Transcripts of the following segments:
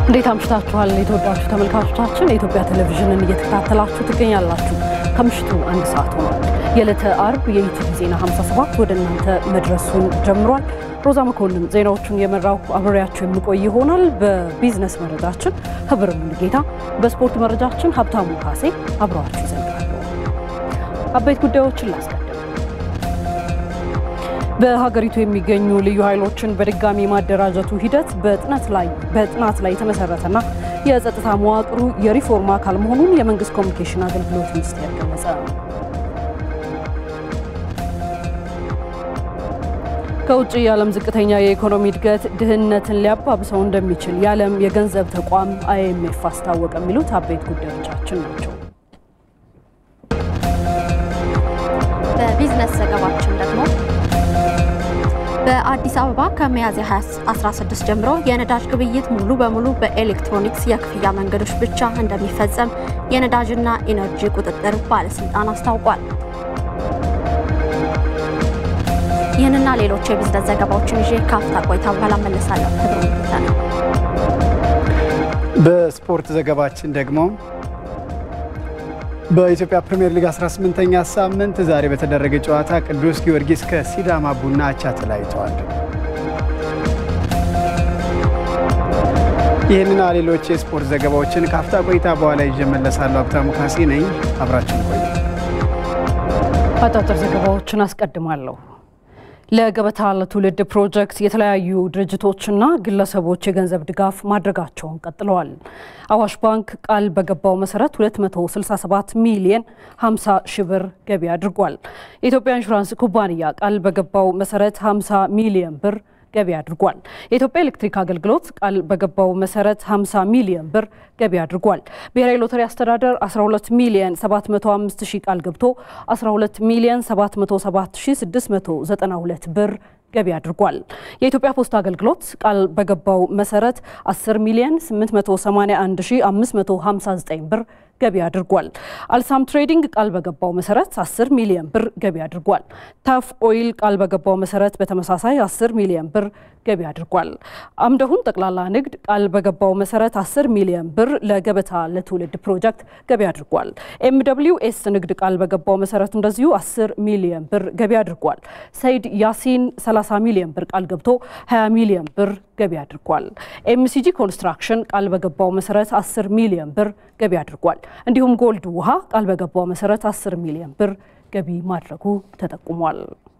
እንዴት አምሽታችኋል? የተወዳችሁ ተመልካቾቻችን የኢትዮጵያ ቴሌቪዥንን እየተከታተላችሁ ትገኛላችሁ። ከምሽቱ አንድ ሰዓት ሆኗል። የዕለተ አርብ የኢቲቪ ዜና 57 ወደ እናንተ መድረሱን ጀምሯል። ሮዛ መኮንን ዜናዎቹን የመራው አብሬያችሁ የምቆይ ይሆናል። በቢዝነስ መረጃችን ህብር ሙሉጌታ፣ በስፖርት መረጃችን ሀብታሙ ካሴ አብረዋችሁ ይዘልቃሉ። አበይት ጉዳዮችን ላስቀድም። በሀገሪቱ የሚገኙ ልዩ ኃይሎችን በድጋሚ ማደራጀቱ ሂደት በጥናት ላይ በጥናት ላይ የተመሰረተና የጸጥታ መዋቅሩ የሪፎርም አካል መሆኑን የመንግስት ኮሚኒኬሽን አገልግሎት ሚኒስቴር ገለጸ። ከውጭ የዓለም ዝቅተኛ የኢኮኖሚ እድገት ድህነትን ሊያባብሰው እንደሚችል የዓለም የገንዘብ ተቋም አይኤምኤፍ አስታወቀ። የሚሉት አበይት ጉዳዮቻችን ናቸው። በቢዝነስ ዘገባችን ደግሞ በአዲስ አበባ ከሚያዝያ 16 ጀምሮ የነዳጅ ግብይት ሙሉ በሙሉ በኤሌክትሮኒክስ የክፍያ መንገዶች ብቻ እንደሚፈጸም የነዳጅና ኢነርጂ ቁጥጥር ባለስልጣን አስታውቋል። ይህንና ሌሎች የቢዝነስ ዘገባዎችን ይዤ ካፍታ ቆይታ በኋላ መለሳለሁ። ህብሩ ነው። በስፖርት ዘገባችን ደግሞ በኢትዮጵያ ፕሪምየር ሊግ 18ኛ ሳምንት ዛሬ በተደረገ ጨዋታ ቅዱስ ጊዮርጊስ ከሲዳማ ቡና አቻ ተለያይተዋል። ይህንና ሌሎች የስፖርት ዘገባዎችን ከአፍታ ቆይታ በኋላ ይዤ እመለሳለሁ። ሀብታሙ ካሴ ነኝ። አብራችን ቆዩ። አጫጭር ዘገባዎችን አስቀድማለሁ። ለገበታ ለትውልድ ፕሮጀክት የተለያዩ ድርጅቶችና ግለሰቦች የገንዘብ ድጋፍ ማድረጋቸውን ቀጥለዋል። አዋሽ ባንክ ቃል በገባው መሰረት 267 ሚሊየን 50 ሺህ ብር ገቢ አድርጓል። የኢትዮጵያ ኢንሹራንስ ኩባንያ ቃል በገባው መሰረት 50 ሚሊየን ብር ገቢ አድርጓል። የኢትዮጵያ ኤሌክትሪክ አገልግሎት ቃል በገባው መሰረት 50 ሚሊዮን ብር ገቢ አድርጓል። ብሔራዊ ሎተሪ አስተዳደር 12 ሚሊዮን 705 ሺህ ቃል ገብቶ 12 ሚሊዮን 707 ሺህ 692 ብር ገቢ አድርጓል። የኢትዮጵያ ፖስታ አገልግሎት ቃል በገባው መሰረት 10 ሚሊዮን 881 ሺህ 559 ብር ገቢ አድርጓል። አልሳም ትሬዲንግ ቃል በገባው መሰረት 10 ሚሊዮን ብር ገቢ አድርጓል። ታፍ ኦይል ቃል በገባው መሰረት በተመሳሳይ 10 ሚሊዮን ብር ገቢ አድርጓል። አምደሁን ጠቅላላ ንግድ ቃል በገባው መሰረት 10 ሚሊዮን ብር ለገበታ ለትውልድ ፕሮጀክት ገቢ አድርጓል። ኤም ደብሊው ኤስ ንግድ ቃል በገባው መሰረት እንደዚሁ 10 ሚሊዮን ብር ገቢ አድርጓል። ሰይድ ያሲን 30 ሚሊዮን ብር ቃል ገብቶ 20 ሚሊዮን ብር ገቢ አድርጓል። ኤምሲጂ ኮንስትራክሽን ቃል በገባው መሰረት 10 ሚሊዮን ብር ገቢ አድርጓል። እንዲሁም ጎልድ ውሃ ቃል በገባው መሰረት 10 ሚሊዮን ብር ገቢ ማድረጉ ተጠቁሟል።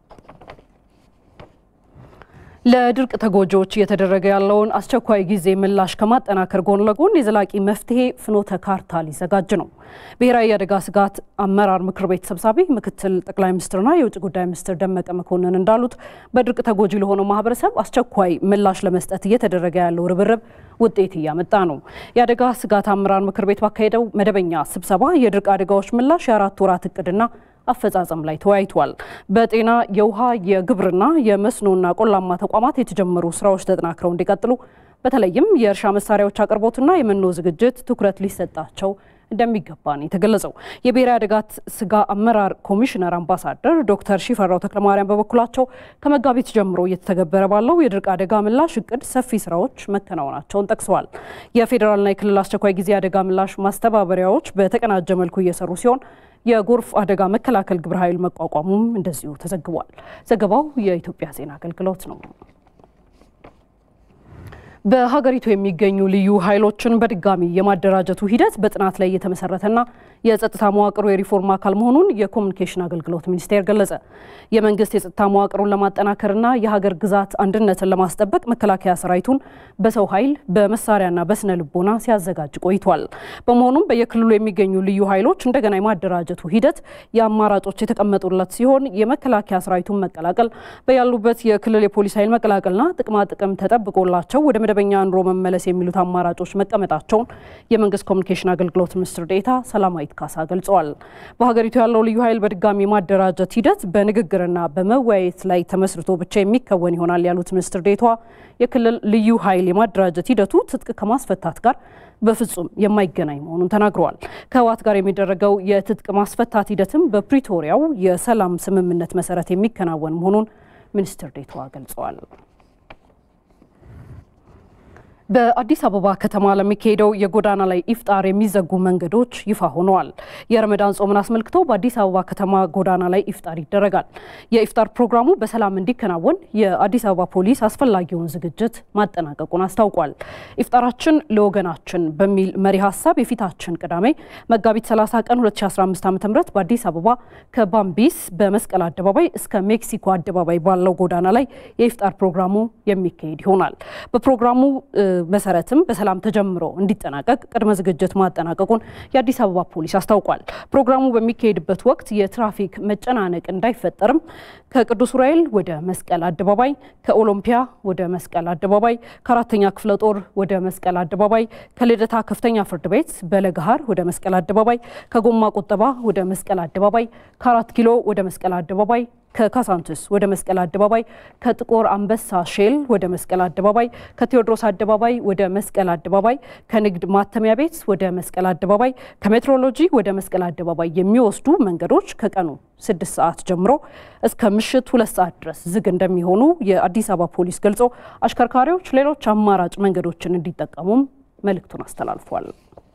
ለድርቅ ተጎጂዎች እየተደረገ ያለውን አስቸኳይ ጊዜ ምላሽ ከማጠናከር ጎን ለጎን የዘላቂ መፍትሄ ፍኖተ ካርታ ሊዘጋጅ ነው። ብሔራዊ የአደጋ ስጋት አመራር ምክር ቤት ሰብሳቢ ምክትል ጠቅላይ ሚኒስትርና የውጭ ጉዳይ ሚኒስትር ደመቀ መኮንን እንዳሉት በድርቅ ተጎጂ ለሆነው ማህበረሰብ አስቸኳይ ምላሽ ለመስጠት እየተደረገ ያለው ርብርብ ውጤት እያመጣ ነው። የአደጋ ስጋት አመራር ምክር ቤት ባካሄደው መደበኛ ስብሰባ የድርቅ አደጋዎች ምላሽ የአራት ወራት እቅድና አፈጻጸም ላይ ተወያይቷል። በጤና፣ የውሃ፣ የግብርና፣ የመስኖና ቆላማ ተቋማት የተጀመሩ ስራዎች ተጠናክረው እንዲቀጥሉ በተለይም የእርሻ መሳሪያዎች አቅርቦትና የመኖ ዝግጅት ትኩረት ሊሰጣቸው እንደሚገባ ነው የተገለጸው። የብሔራዊ አደጋ ስጋ አመራር ኮሚሽነር አምባሳደር ዶክተር ሺፈራው ተክለማርያም በበኩላቸው ከመጋቢት ጀምሮ እየተተገበረ ባለው የድርቅ አደጋ ምላሽ እቅድ ሰፊ ስራዎች መከናወናቸውን ጠቅሰዋል። የፌዴራልና የክልል አስቸኳይ ጊዜ አደጋ ምላሽ ማስተባበሪያዎች በተቀናጀ መልኩ እየሰሩ ሲሆን የጎርፍ አደጋ መከላከል ግብረ ኃይል መቋቋሙም እንደዚሁ ተዘግቧል። ዘገባው የኢትዮጵያ ዜና አገልግሎት ነው። በሀገሪቱ የሚገኙ ልዩ ኃይሎችን በድጋሚ የማደራጀቱ ሂደት በጥናት ላይ የተመሰረተና የጸጥታ መዋቅሩ የሪፎርም አካል መሆኑን የኮሚኒኬሽን አገልግሎት ሚኒስቴር ገለጸ። የመንግስት የጸጥታ መዋቅሩን ለማጠናከርና የሀገር ግዛት አንድነትን ለማስጠበቅ መከላከያ ሰራዊቱን በሰው ኃይል በመሳሪያና በስነ ልቦና ሲያዘጋጅ ቆይቷል። በመሆኑም በየክልሉ የሚገኙ ልዩ ኃይሎች እንደገና የማደራጀቱ ሂደት የአማራጮች የተቀመጡለት ሲሆን የመከላከያ ሰራዊቱን መቀላቀል፣ በያሉበት የክልል የፖሊስ ኃይል መቀላቀልና ጥቅማ ጥቅም ተጠብቆላቸው ወደ መደበኛ ኑሮ መመለስ የሚሉት አማራጮች መቀመጣቸውን የመንግስት ኮሚኒኬሽን አገልግሎት ሚኒስትር ዴኤታ ሰላማዊት ካሳ ገልጸዋል። በሀገሪቱ ያለው ልዩ ኃይል በድጋሚ ማደራጀት ሂደት በንግግርና በመወያየት ላይ ተመስርቶ ብቻ የሚከወን ይሆናል ያሉት ሚኒስትር ዴኤታዋ የክልል ልዩ ኃይል የማደራጀት ሂደቱ ትጥቅ ከማስፈታት ጋር በፍጹም የማይገናኝ መሆኑን ተናግረዋል። ከህወሓት ጋር የሚደረገው የትጥቅ ማስፈታት ሂደትም በፕሪቶሪያው የሰላም ስምምነት መሰረት የሚከናወን መሆኑን ሚኒስትር ዴኤታዋ ገልጸዋል። በአዲስ አበባ ከተማ ለሚካሄደው የጎዳና ላይ ኢፍጣር የሚዘጉ መንገዶች ይፋ ሆነዋል። የረመዳን ጾምን አስመልክቶ በአዲስ አበባ ከተማ ጎዳና ላይ ኢፍጣር ይደረጋል። የኢፍጣር ፕሮግራሙ በሰላም እንዲከናወን የአዲስ አበባ ፖሊስ አስፈላጊውን ዝግጅት ማጠናቀቁን አስታውቋል። ኢፍጣራችን ለወገናችን በሚል መሪ ሀሳብ የፊታችን ቅዳሜ መጋቢት 30 ቀን 2015 ዓ.ም በአዲስ አበባ ከባምቢስ በመስቀል አደባባይ እስከ ሜክሲኮ አደባባይ ባለው ጎዳና ላይ የኢፍጣር ፕሮግራሙ የሚካሄድ ይሆናል። በፕሮግራሙ መሰረትም በሰላም ተጀምሮ እንዲጠናቀቅ ቅድመ ዝግጅት ማጠናቀቁን የአዲስ አበባ ፖሊስ አስታውቋል። ፕሮግራሙ በሚካሄድበት ወቅት የትራፊክ መጨናነቅ እንዳይፈጠርም ከቅዱስ ዑራኤል ወደ መስቀል አደባባይ፣ ከኦሎምፒያ ወደ መስቀል አደባባይ፣ ከአራተኛ ክፍለ ጦር ወደ መስቀል አደባባይ፣ ከልደታ ከፍተኛ ፍርድ ቤት በለገሃር ወደ መስቀል አደባባይ፣ ከጎማ ቁጠባ ወደ መስቀል አደባባይ፣ ከአራት ኪሎ ወደ መስቀል አደባባይ ከካሳንችስ ወደ መስቀል አደባባይ ከጥቁር አንበሳ ሼል ወደ መስቀል አደባባይ ከቴዎድሮስ አደባባይ ወደ መስቀል አደባባይ ከንግድ ማተሚያ ቤት ወደ መስቀል አደባባይ ከሜትሮሎጂ ወደ መስቀል አደባባይ የሚወስዱ መንገዶች ከቀኑ ስድስት ሰዓት ጀምሮ እስከ ምሽት ሁለት ሰዓት ድረስ ዝግ እንደሚሆኑ የአዲስ አበባ ፖሊስ ገልጾ አሽከርካሪዎች ሌሎች አማራጭ መንገዶችን እንዲጠቀሙም መልእክቱን አስተላልፏል።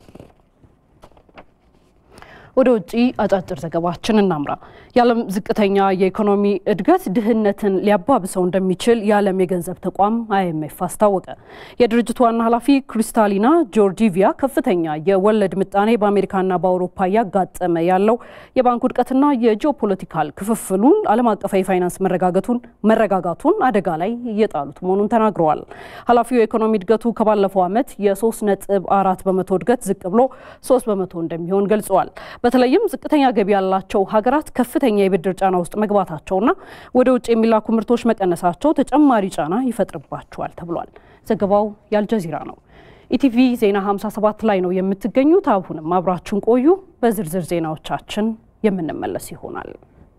ወደ ውጭ አጫጭር ዘገባችን እናምራ። የዓለም ዝቅተኛ የኢኮኖሚ እድገት ድህነትን ሊያባብሰው እንደሚችል የዓለም የገንዘብ ተቋም አይኤምኤፍ አስታወቀ። የድርጅቱ ዋና ኃላፊ ክሪስታሊና ጆርጂቪያ ከፍተኛ የወለድ ምጣኔ በአሜሪካና በአውሮፓ እያጋጠመ ያለው የባንክ ውድቀትና የጂኦፖለቲካል ክፍፍሉን ዓለም አቀፍ የፋይናንስ መረጋጋቱን መረጋጋቱን አደጋ ላይ እየጣሉት መሆኑን ተናግረዋል። ኃላፊው የኢኮኖሚ እድገቱ ከባለፈው ዓመት የ3 ነጥብ አራት በመቶ እድገት ዝቅ ብሎ 3 በመቶ እንደሚሆን ገልጸዋል። በተለይም ዝቅተኛ ገቢ ያላቸው ሀገራት ከፍተኛ የብድር ጫና ውስጥ መግባታቸውና ወደ ውጭ የሚላኩ ምርቶች መቀነሳቸው ተጨማሪ ጫና ይፈጥርባቸዋል ተብሏል። ዘገባው የአልጀዚራ ነው። ኢቲቪ ዜና 57 ላይ ነው የምትገኙት። አሁንም አብራችሁን ቆዩ። በዝርዝር ዜናዎቻችን የምንመለስ ይሆናል።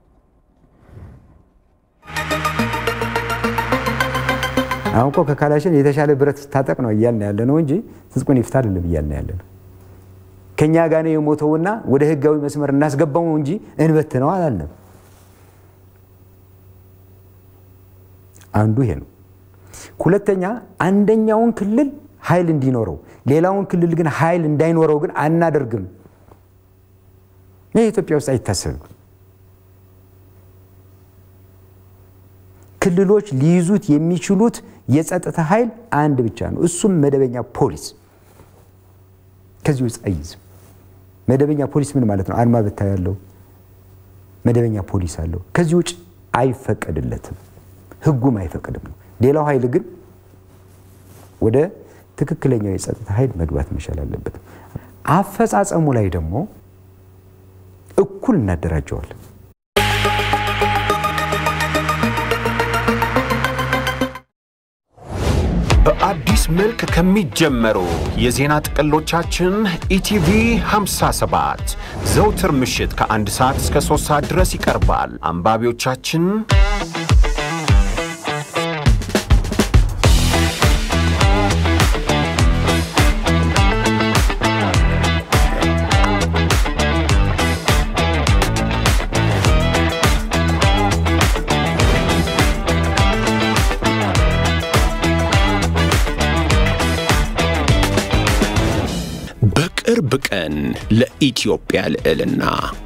አሁን እኮ ከካላሽን የተሻለ ብረት ታጠቅ ነው እያልን ያለ ነው እንጂ ትጥቁን ይፍታ አይደለም እያልን ያለ ነው። ከኛ ጋር ነው የሞተውና ወደ ህጋዊ መስመር እናስገባው እንጂ እንበት ነው አላለም። አንዱ ይሄ ነው። ሁለተኛ አንደኛውን ክልል ኃይል እንዲኖረው ሌላውን ክልል ግን ኃይል እንዳይኖረው ግን አናደርግም። ይህ ኢትዮጵያ ውስጥ አይታሰብም። ክልሎች ሊይዙት የሚችሉት የጸጥታ ኃይል አንድ ብቻ ነው። እሱም መደበኛ ፖሊስ። ከዚህ ውስጥ አይይዝም። መደበኛ ፖሊስ ምን ማለት ነው? አድማ ብታ ያለው መደበኛ ፖሊስ አለው። ከዚህ ውጭ አይፈቀድለትም፣ ህጉም አይፈቅድም ነው። ሌላው ኃይል ግን ወደ ትክክለኛው የጸጥታ ኃይል መግባት መቻል አለበት። አፈጻጸሙ ላይ ደግሞ እኩል እናደራጀዋለን። በአዲስ መልክ ከሚጀመሩ የዜና ጥቅሎቻችን ኢቲቪ 57 ዘውትር ምሽት ከአንድ ሰዓት እስከ 3 ሰዓት ድረስ ይቀርባል። አንባቢዎቻችን በቅርብ ቀን ለኢትዮጵያ ልዕልና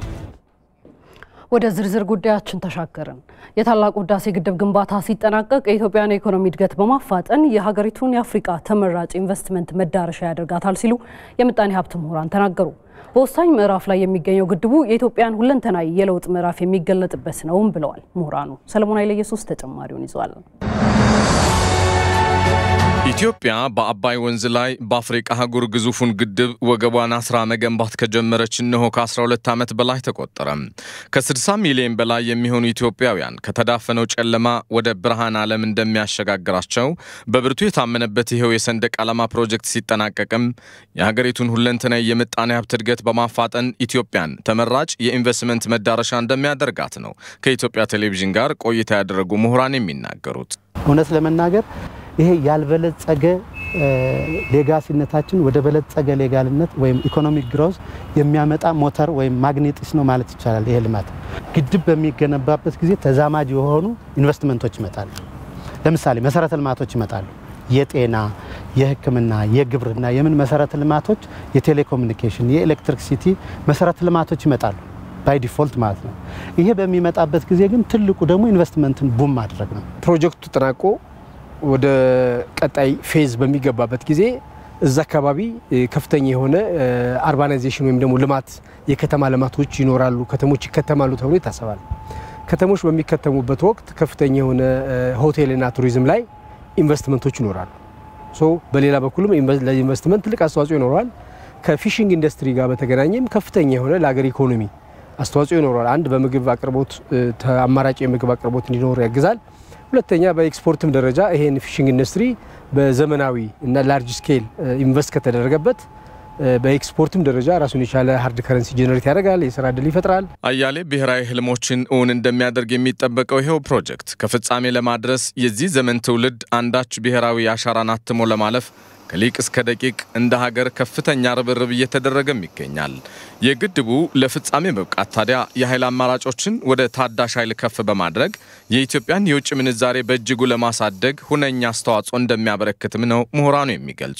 ወደ ዝርዝር ጉዳያችን ተሻገርን። የታላቁ ህዳሴ ግድብ ግንባታ ሲጠናቀቅ የኢትዮጵያን የኢኮኖሚ እድገት በማፋጠን የሀገሪቱን የአፍሪቃ ተመራጭ ኢንቨስትመንት መዳረሻ ያደርጋታል ሲሉ የምጣኔ ሀብት ምሁራን ተናገሩ። በወሳኝ ምዕራፍ ላይ የሚገኘው ግድቡ የኢትዮጵያን ሁለንተናዊ የለውጥ ምዕራፍ የሚገለጥበት ነውም ብለዋል ምሁራኑ። ሰለሞን ኃይለ ኢየሱስ ተጨማሪውን ይዟል። ኢትዮጵያ በአባይ ወንዝ ላይ በአፍሪቃ አህጉር ግዙፉን ግድብ ወገቧን አስራ መገንባት ከጀመረች እነሆ ከ12 ዓመት በላይ ተቆጠረ። ከ60 ሚሊዮን በላይ የሚሆኑ ኢትዮጵያውያን ከተዳፈነው ጨለማ ወደ ብርሃን ዓለም እንደሚያሸጋግራቸው በብርቱ የታመነበት ይኸው የሰንደቅ ዓላማ ፕሮጀክት ሲጠናቀቅም የሀገሪቱን ሁለንተናዊ የምጣኔ ሀብት እድገት በማፋጠን ኢትዮጵያን ተመራጭ የኢንቨስትመንት መዳረሻ እንደሚያደርጋት ነው ከኢትዮጵያ ቴሌቪዥን ጋር ቆይታ ያደረጉ ምሁራን የሚናገሩት። እውነት ለመናገር ይሄ ያልበለጸገ ሌጋሲነታችን ወደ በለጸገ ሌጋልነት ወይም ኢኮኖሚክ ግሮዝ የሚያመጣ ሞተር ወይም ማግኔጢስ ነው ማለት ይቻላል። ይሄ ልማት ግድብ በሚገነባበት ጊዜ ተዛማጅ የሆኑ ኢንቨስትመንቶች ይመጣሉ። ለምሳሌ መሰረተ ልማቶች ይመጣሉ። የጤና፣ የሕክምና፣ የግብርና፣ የምን መሰረተ ልማቶች፣ የቴሌኮሙኒኬሽን፣ የኤሌክትሪክሲቲ መሰረተ ልማቶች ይመጣሉ ባይ ዲፎልት ማለት ነው። ይሄ በሚመጣበት ጊዜ ግን ትልቁ ደግሞ ኢንቨስትመንትን ቡም ማድረግ ነው። ፕሮጀክቱ ተጠናቆ ወደ ቀጣይ ፌዝ በሚገባበት ጊዜ እዛ አካባቢ ከፍተኛ የሆነ አርባናይዜሽን ወይም ደግሞ ልማት የከተማ ልማቶች ይኖራሉ፣ ከተሞች ይከተማሉ ተብሎ ይታሰባል። ከተሞች በሚከተሙበት ወቅት ከፍተኛ የሆነ ሆቴልና ቱሪዝም ላይ ኢንቨስትመንቶች ይኖራሉ። ሶ በሌላ በኩልም ለኢንቨስትመንት ትልቅ አስተዋጽኦ ይኖረዋል። ከፊሽንግ ኢንዱስትሪ ጋር በተገናኘም ከፍተኛ የሆነ ለሀገር ኢኮኖሚ አስተዋጽኦ ይኖረዋል። አንድ በምግብ አቅርቦት አማራጭ የምግብ አቅርቦት እንዲኖር ያግዛል። ሁለተኛ በኤክስፖርትም ደረጃ ይሄን ፊሽንግ ኢንዱስትሪ በዘመናዊ እና ላርጅ ስኬል ኢንቨስት ከተደረገበት በኤክስፖርትም ደረጃ ራሱን የቻለ ሀርድ ከረንሲ ጀነሬት ያደርጋል፣ የስራ እድል ይፈጥራል። አያሌ ብሔራዊ ህልሞችን እውን እንደሚያደርግ የሚጠበቀው ይኸው ፕሮጀክት ከፍጻሜ ለማድረስ የዚህ ዘመን ትውልድ አንዳች ብሔራዊ አሻራን አትሞ ለማለፍ ከሊቅ እስከ ደቂቅ እንደ ሀገር ከፍተኛ ርብርብ እየተደረገም ይገኛል። የግድቡ ለፍጻሜ መብቃት ታዲያ የኃይል አማራጮችን ወደ ታዳሽ ኃይል ከፍ በማድረግ የኢትዮጵያን የውጭ ምንዛሬ በእጅጉ ለማሳደግ ሁነኛ አስተዋጽኦ እንደሚያበረክትም ነው ምሁራኑ የሚገልጹ።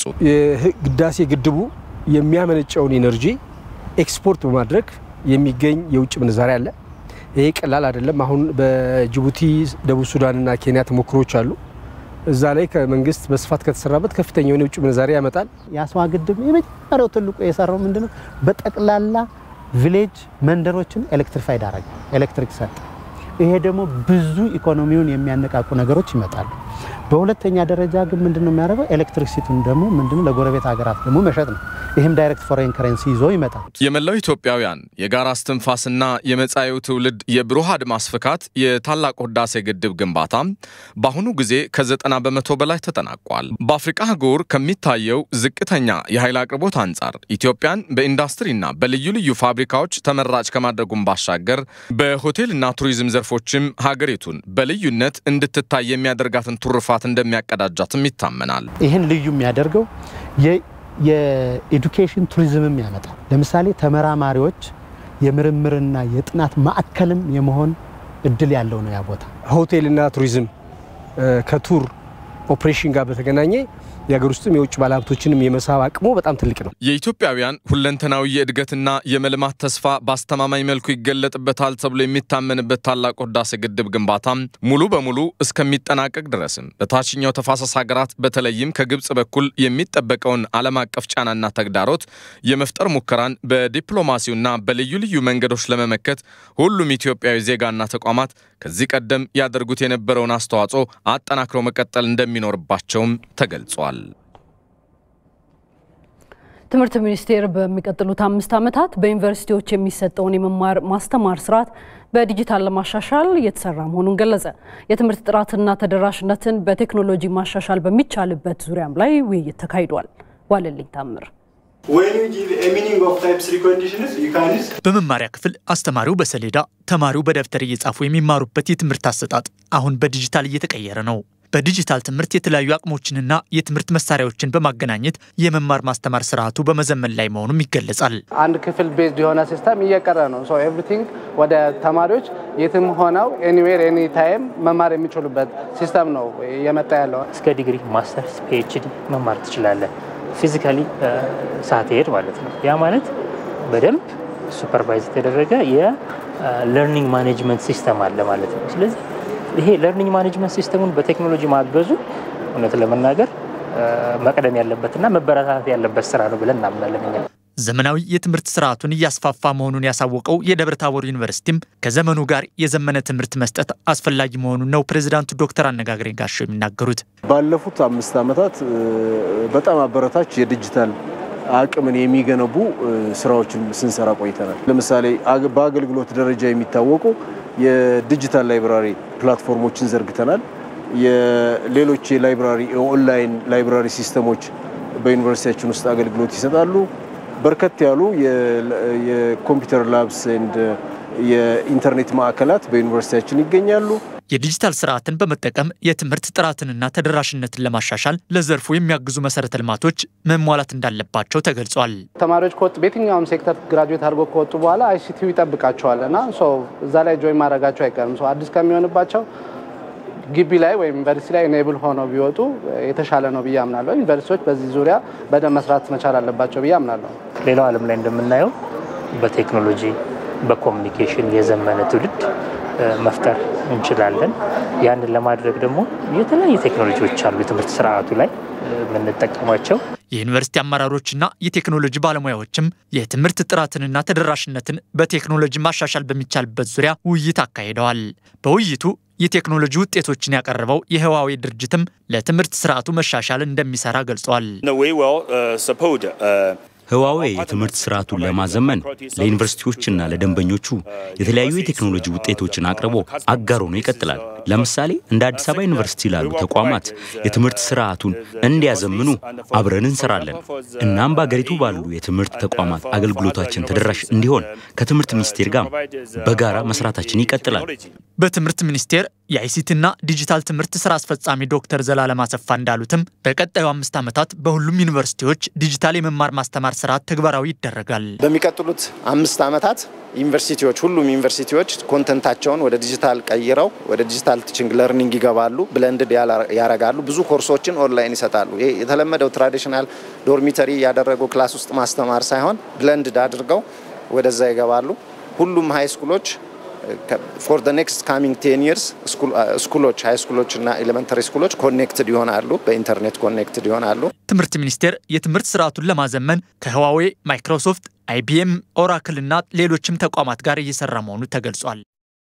የህዳሴ ግድቡ የሚያመነጨውን ኢነርጂ ኤክስፖርት በማድረግ የሚገኝ የውጭ ምንዛሬ አለ። ይሄ ቀላል አይደለም። አሁን በጅቡቲ ደቡብ ሱዳንና ኬንያ ተሞክሮች አሉ። እዛ ላይ ከመንግስት በስፋት ከተሰራበት ከፍተኛ የሆነ የውጭ ምንዛሬ ያመጣል። የአስዋ ግድብ የመጀመሪያው ትልቁ የሰራው ምንድነው? በጠቅላላ ቪሌጅ መንደሮችን ኤሌክትሪፋይድ አረገ፣ ኤሌክትሪክ ሰጠ። ይሄ ደግሞ ብዙ ኢኮኖሚውን የሚያነቃቁ ነገሮች ይመጣሉ። በሁለተኛ ደረጃ ግን ምንድነው የሚያደርገው? ኤሌክትሪክሲቲውን ደግሞ ምንድነው ለጎረቤት ሀገራት ደግሞ መሸጥ ነው። ይህም ዳይሬክት ፎሬን ከረንሲ ይዞ ይመጣል። የመላው ኢትዮጵያውያን የጋራ እስትንፋስና የመጻኤው ትውልድ የብሩህ አድማስ ፍካት የታላቁ ህዳሴ ግድብ ግንባታ በአሁኑ ጊዜ ከዘጠና በመቶ በላይ ተጠናቋል። በአፍሪቃ አህጉር ከሚታየው ዝቅተኛ የኃይል አቅርቦት አንጻር ኢትዮጵያን በኢንዱስትሪና በልዩ ልዩ ፋብሪካዎች ተመራጭ ከማድረጉም ባሻገር በሆቴልና ቱሪዝም ዘርፎችም ሀገሪቱን በልዩነት እንድትታይ የሚያደርጋትን ቱርፋት እንደሚያቀዳጃትም ይታመናል። ይህን ልዩ የሚያደርገው የኤዱኬሽን ቱሪዝምም ያመጣል። ለምሳሌ ተመራማሪዎች የምርምርና የጥናት ማዕከልም የመሆን እድል ያለው ነው ያ ቦታ። ሆቴልና ቱሪዝም ከቱር ኦፕሬሽን ጋር በተገናኘ የሀገር ውስጥም የውጭ ባለሀብቶችንም የመሳብ አቅሙ በጣም ትልቅ ነው። የኢትዮጵያውያን ሁለንተናዊ የእድገትና የመልማት ተስፋ በአስተማማኝ መልኩ ይገለጥበታል ተብሎ የሚታመንበት ታላቁ ህዳሴ ግድብ ግንባታ ሙሉ በሙሉ እስከሚጠናቀቅ ድረስም በታችኛው ተፋሰስ ሀገራት በተለይም ከግብፅ በኩል የሚጠበቀውን ዓለም አቀፍ ጫናና ተግዳሮት የመፍጠር ሙከራን በዲፕሎማሲውና በልዩ ልዩ መንገዶች ለመመከት ሁሉም ኢትዮጵያዊ ዜጋና ተቋማት ከዚህ ቀደም ያደርጉት የነበረውን አስተዋጽኦ አጠናክሮ መቀጠል እንደሚኖርባቸውም ተገልጿል። ትምህርት ሚኒስቴር በሚቀጥሉት አምስት ዓመታት በዩኒቨርሲቲዎች የሚሰጠውን የመማር ማስተማር ስርዓት በዲጂታል ለማሻሻል እየተሰራ መሆኑን ገለጸ። የትምህርት ጥራትና ተደራሽነትን በቴክኖሎጂ ማሻሻል በሚቻልበት ዙሪያም ላይ ውይይት ተካሂዷል። ዋለልኝ ታምር በመማሪያ ክፍል አስተማሪው በሰሌዳ ተማሪው በደብተር እየጻፉ የሚማሩበት የትምህርት አሰጣጥ አሁን በዲጂታል እየተቀየረ ነው። በዲጂታል ትምህርት የተለያዩ አቅሞችንና የትምህርት መሳሪያዎችን በማገናኘት የመማር ማስተማር ስርዓቱ በመዘመን ላይ መሆኑም ይገለጻል። አንድ ክፍል ቤዝድ የሆነ ሲስተም እየቀረ ነው። ሶ ኤቭሪቲንግ ወደ ተማሪዎች የትም ሆነው ኤኒዌር ኤኒ ታይም መማር የሚችሉበት ሲስተም ነው እየመጣ ያለው። እስከ ዲግሪ ማስተርስ፣ ፒኤችዲ መማር ትችላለን። ፊዚካሊ ሳትሄድ ማለት ነው። ያ ማለት በደንብ ሱፐርቫይዝ የተደረገ የለርኒንግ ማኔጅመንት ሲስተም አለ ማለት ነው። ስለዚህ ይሄ ለርኒንግ ማኔጅመንት ሲስተሙን በቴክኖሎጂ ማገዙ እውነት ለመናገር መቅደም ያለበትና መበረታታት ያለበት ስራ ነው ብለን እናምናለን እኛ። ዘመናዊ የትምህርት ስርዓቱን እያስፋፋ መሆኑን ያሳወቀው የደብረ ታቦር ዩኒቨርሲቲም ከዘመኑ ጋር የዘመነ ትምህርት መስጠት አስፈላጊ መሆኑን ነው ፕሬዚዳንቱ ዶክተር አነጋግሬ ጋሻው የሚናገሩት። ባለፉት አምስት ዓመታት በጣም አበረታች የዲጂታል አቅምን የሚገነቡ ስራዎችን ስንሰራ ቆይተናል። ለምሳሌ በአገልግሎት ደረጃ የሚታወቁ የዲጂታል ላይብራሪ ፕላትፎርሞችን ዘርግተናል። የሌሎች የላይብራሪ የኦንላይን ላይብራሪ ሲስተሞች በዩኒቨርሲቲያችን ውስጥ አገልግሎት ይሰጣሉ። በርከት ያሉ የኮምፒውተር ላብስ ኤንድ የኢንተርኔት ማዕከላት በዩኒቨርሲቲያችን ይገኛሉ። የዲጂታል ስርዓትን በመጠቀም የትምህርት ጥራትንና ተደራሽነትን ለማሻሻል ለዘርፉ የሚያግዙ መሰረተ ልማቶች መሟላት እንዳለባቸው ተገልጿል። ተማሪዎች ከወጡ በየትኛውም ሴክተር ግራጁዌት አድርገው ከወጡ በኋላ አይሲቲው ይጠብቃቸዋል እና እዛ ላይ ጆይን ማድረጋቸው አይቀርም። አዲስ ከሚሆንባቸው ግቢ ላይ ወይም ዩኒቨርሲቲ ላይ ኢኔብል ሆነው ቢወጡ የተሻለ ነው ብዬ አምናለሁ። ዩኒቨርሲቲዎች በዚህ ዙሪያ በደንብ መስራት መቻል አለባቸው ብዬ አምናለሁ። ሌላው ዓለም ላይ እንደምናየው በቴክኖሎጂ በኮሚኒኬሽን የዘመነ ትውልድ መፍጠር እንችላለን። ያንን ለማድረግ ደግሞ የተለያዩ ቴክኖሎጂዎች አሉ የትምህርት ስርዓቱ ላይ የምንጠቀማቸው የዩኒቨርሲቲ አመራሮችና የቴክኖሎጂ ባለሙያዎችም የትምህርት ጥራትንና ተደራሽነትን በቴክኖሎጂ ማሻሻል በሚቻልበት ዙሪያ ውይይት አካሂደዋል። በውይይቱ የቴክኖሎጂ ውጤቶችን ያቀረበው የህዋዌ ድርጅትም ለትምህርት ስርዓቱ መሻሻል እንደሚሰራ ገልጿል። ህዋዌ የትምህርት ስርዓቱን ለማዘመን ለዩኒቨርሲቲዎችና ለደንበኞቹ የተለያዩ የቴክኖሎጂ ውጤቶችን አቅርቦ አጋር ሆኖ ይቀጥላል። ለምሳሌ እንደ አዲስ አበባ ዩኒቨርሲቲ ላሉ ተቋማት የትምህርት ስርዓቱን እንዲያዘምኑ አብረን እንሰራለን። እናም በአገሪቱ ባሉ የትምህርት ተቋማት አገልግሎታችን ተደራሽ እንዲሆን ከትምህርት ሚኒስቴር ጋር በጋራ መስራታችን ይቀጥላል። በትምህርት ሚኒስቴር የአይሲቲና ዲጂታል ትምህርት ስራ አስፈጻሚ ዶክተር ዘላለም አሰፋ እንዳሉትም በቀጣዩ አምስት ዓመታት በሁሉም ዩኒቨርሲቲዎች ዲጂታል የመማር ማስተማር ስርዓት ተግባራዊ ይደረጋል። በሚቀጥሉት አምስት ዓመታት ዩኒቨርሲቲዎች ሁሉም ዩኒቨርሲቲዎች ኮንተንታቸውን ወደ ዲጂታል ቀይረው ወደ ዲጂታል ቲችንግ ለርኒንግ ይገባሉ፣ ብለንድድ ያረጋሉ፣ ብዙ ኮርሶችን ኦንላይን ይሰጣሉ። ይሄ የተለመደው ትራዲሽናል ዶርሚተሪ ያደረጉ ክላስ ውስጥ ማስተማር ሳይሆን ብለንድድ አድርገው ወደዛ ይገባሉ። ሁሉም ሀይ ስኩሎች ፎር ደ ኔክስት ካሚንግ ቴን ይርስ ስኩሎች ሀይ ስኩሎች እና ኤሌመንተሪ ስኩሎች ኮኔክትድ ይሆናሉ፣ በኢንተርኔት ኮኔክትድ ይሆናሉ። ትምህርት ሚኒስቴር የትምህርት ስርዓቱን ለማዘመን ከህዋዌ፣ ማይክሮሶፍት፣ አይቢኤም፣ ኦራክል እና ሌሎችም ተቋማት ጋር እየሰራ መሆኑ ተገልጿል።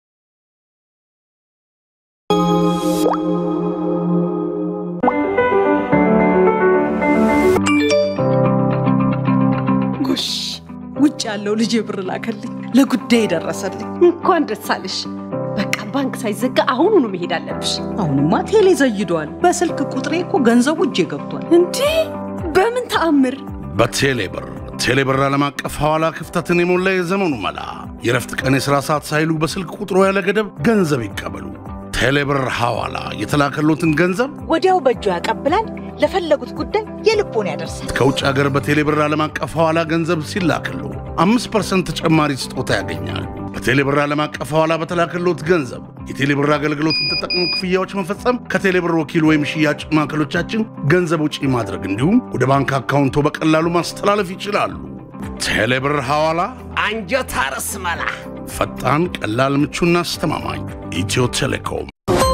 ጎሽ ውጭ ያለው ልጅ ብር ላከልኝ፣ ለጉዳይ ደረሰልኝ። እንኳን ደስ አለሽ። በቃ ባንክ ሳይዘጋ አሁኑኑ መሄድ አለብሽ። አሁንማ ቴሌ ዘይዷል። በስልክ ቁጥሬ እኮ ገንዘቡ እጄ ገብቷል። እንዴ በምን ተአምር? በቴሌ ብር ቴሌ ብር ዓለም አቀፍ ሐዋላ ክፍተትን የሞላ የዘመኑ መላ። የረፍት ቀን የሥራ ሰዓት ሳይሉ በስልክ ቁጥሮ ያለ ገደብ ገንዘብ ይቀበሉ። ቴሌ ብር ሐዋላ የተላከሎትን ገንዘብ ወዲያው በእጁ ያቀብላል። ለፈለጉት ጉዳይ የልቦን ያደርሳል። ከውጭ ሀገር በቴሌ ብር ዓለም አቀፍ ሐዋላ ገንዘብ ሲላክሉ አምስት ፐርሰንት ተጨማሪ ስጦታ ያገኛል። በቴሌ ብር ዓለም አቀፍ ሐዋላ በተላከሎት ገንዘብ የቴሌ ብር አገልግሎትን ተጠቅሞ ክፍያዎች መፈጸም፣ ከቴሌ ብር ወኪል ወይም ሽያጭ ማዕከሎቻችን ገንዘብ ውጪ ማድረግ እንዲሁም ወደ ባንክ አካውንቶ በቀላሉ ማስተላለፍ ይችላሉ። ቴሌ ብር ሐዋላ አንጀት አርስ መላ ፈጣን፣ ቀላል፣ ምቹና አስተማማኝ ኢትዮ ቴሌኮም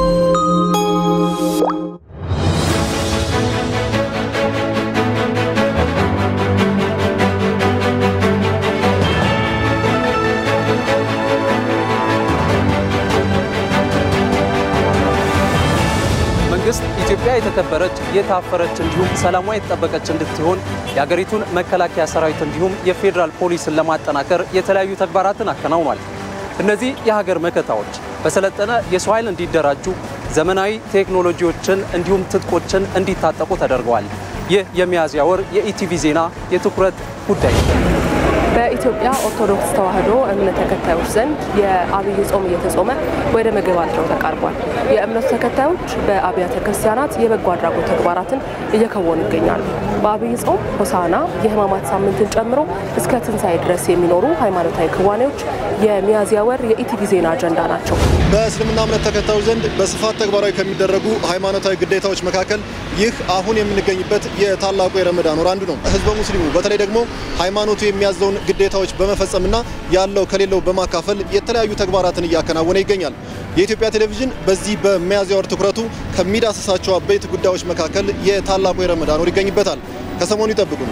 መንግስት ኢትዮጵያ የተከበረች የታፈረች እንዲሁም ሰላሟ የተጠበቀች እንድትሆን የሀገሪቱን መከላከያ ሰራዊት እንዲሁም የፌዴራል ፖሊስን ለማጠናከር የተለያዩ ተግባራትን አከናውኗል። እነዚህ የሀገር መከታዎች በሰለጠነ የሰው ኃይል እንዲደራጁ፣ ዘመናዊ ቴክኖሎጂዎችን እንዲሁም ትጥቆችን እንዲታጠቁ ተደርገዋል። ይህ የሚያዝያ ወር የኢቲቪ ዜና የትኩረት ጉዳይ ነው። በኢትዮጵያ ኦርቶዶክስ ተዋሕዶ እምነት ተከታዮች ዘንድ የአብይ ጾም እየተጾመ ወደ መገባደጃው ተቃርቧል። የእምነቱ ተከታዮች በአብያተ ክርስቲያናት የበጎ አድራጎት ተግባራትን እየከወኑ ይገኛሉ። በአብይ ጾም ሆሳና የሕማማት ሳምንትን ጨምሮ እስከ ትንሣኤ ድረስ የሚኖሩ ሃይማኖታዊ ክዋኔዎች የሚያዝያ ወር የኢቲቪ ዜና አጀንዳ ናቸው። በእስልምና እምነት ተከታዮች ዘንድ በስፋት ተግባራዊ ከሚደረጉ ሃይማኖታዊ ግዴታዎች መካከል ይህ አሁን የምንገኝበት የታላቁ የረመዳን ወር አንዱ ነው። ህዝበ ሙስሊሙ በተለይ ደግሞ ሃይማኖቱ የሚያዘውን ግዴታዎች በመፈጸምና ያለው ከሌለው በማካፈል የተለያዩ ተግባራትን እያከናወነ ይገኛል። የኢትዮጵያ ቴሌቪዥን በዚህ በሚያዝያ ወር ትኩረቱ ከሚዳስሳቸው አበይት ጉዳዮች መካከል የታላቁ የረመዳን ወር ይገኝበታል። ከሰሞኑ ይጠብቁን።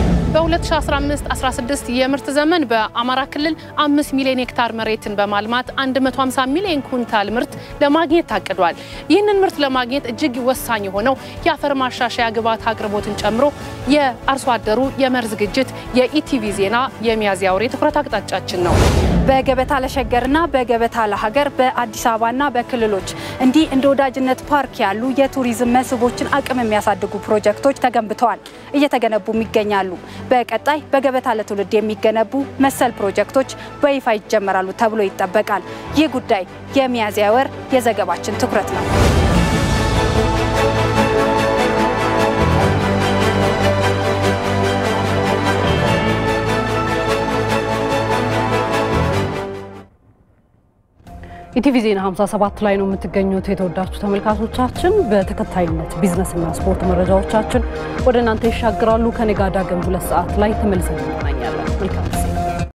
በ2015-16 የምርት ዘመን በአማራ ክልል 5 ሚሊዮን ሄክታር መሬትን በማልማት 150 ሚሊዮን ኩንታል ምርት ለማግኘት ታቅዷል። ይህንን ምርት ለማግኘት እጅግ ወሳኝ የሆነው የአፈር ማሻሻያ ግብዓት አቅርቦትን ጨምሮ የአርሶ አደሩ የመኸር ዝግጅት የኢቲቪ ዜና የሚያዝያ ወር የትኩረት አቅጣጫችን ነው። በገበታ ለሸገርና በገበታ ለሀገር በአዲስ አበባና በክልሎች እንዲህ እንደ ወዳጅነት ፓርክ ያሉ የቱሪዝም መስህቦችን አቅም የሚያሳድጉ ፕሮጀክቶች ተገንብተዋል፣ እየተገነቡም ይገኛሉ። በቀጣይ በገበታ ለትውልድ የሚገነቡ መሰል ፕሮጀክቶች በይፋ ይጀመራሉ ተብሎ ይጠበቃል። ይህ ጉዳይ የሚያዝያ ወር የዘገባችን ትኩረት ነው። ኢቲቪ ዜና 57 ላይ ነው የምትገኙት የተወዳችሁ ተመልካቾቻችን። በተከታይነት ቢዝነስና ስፖርት መረጃዎቻችን ወደ እናንተ ይሻግራሉ። ከኔ ጋር ዳግም ሁለት ሰዓት ላይ ተመልሰን እንገናኛለን። መልካም